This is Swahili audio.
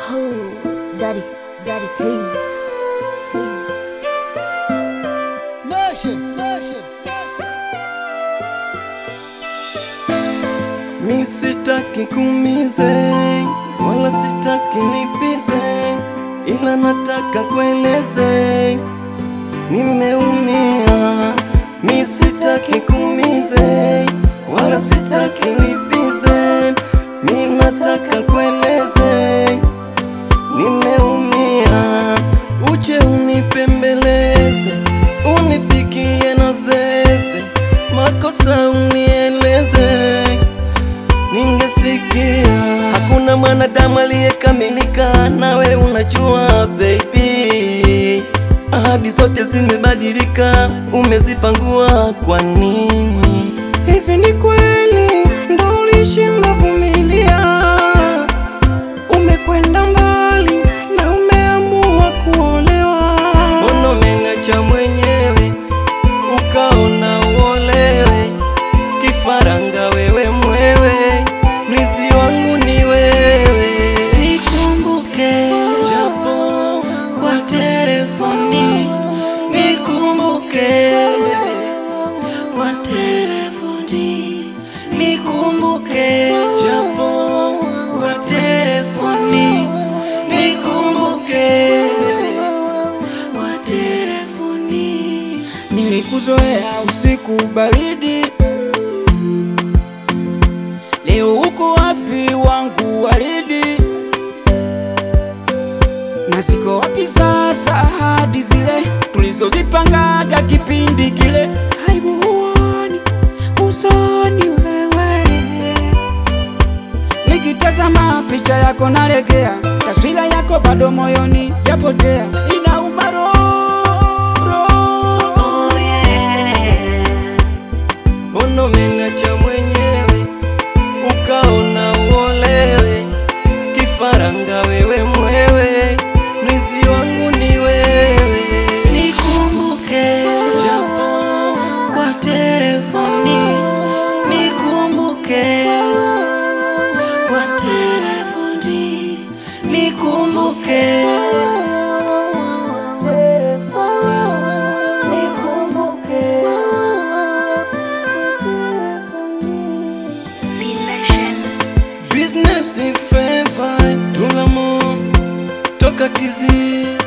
Oh, daddy, daddy hates. hates. Nation, nation, Mi sitaki kumize wala sitaki lipize, ila nataka kueleze nimeumia. Mi sitaki kumize wala sitaki lipize, mi nataka kueleze nimeumia. Uje unipembeleze, unipikie na zeze, makosa unieleze ningesikia. Hakuna mwanadamu aliyekamilika, nawe unajua baby. Ahadi zote zimebadilika, umezipangua kwa nini? Hivi ni kweli ndo ulishinda vumilia? Umekwenda mbali na umeamua kuolewa. Mbona umeng'acha mwenyewe ukaona uolewe? Kifaranga wewe mwewe, mlizi wangu ni wewe. Nikumbuke japo kwa telefoni, nikumbuke kwa telefoni, nikumbuke japo kwa telefoni, nikumbuke kwa telefoni. Nilikuzoea usiku baridi, leo uko wapi wangu waridi? Na ziko wapi sasa ahadi zile tulizozipangaga kipindi kile? Aibu huoni usoni wewe, nikitazama picha yako nalegea, taswira yako bado moyoni japotea, inauma roho roho. Mbona umeng'acha mwenyewe ukaona uolewe? Kifaranga wewe mwewe, mlizi wangu ni wewe. Nikumbuke japo kwa telefoni, nikumbuke kwa telefoni, nikumbuke nikumbuke Business in favor, tout l'amour, toka tizi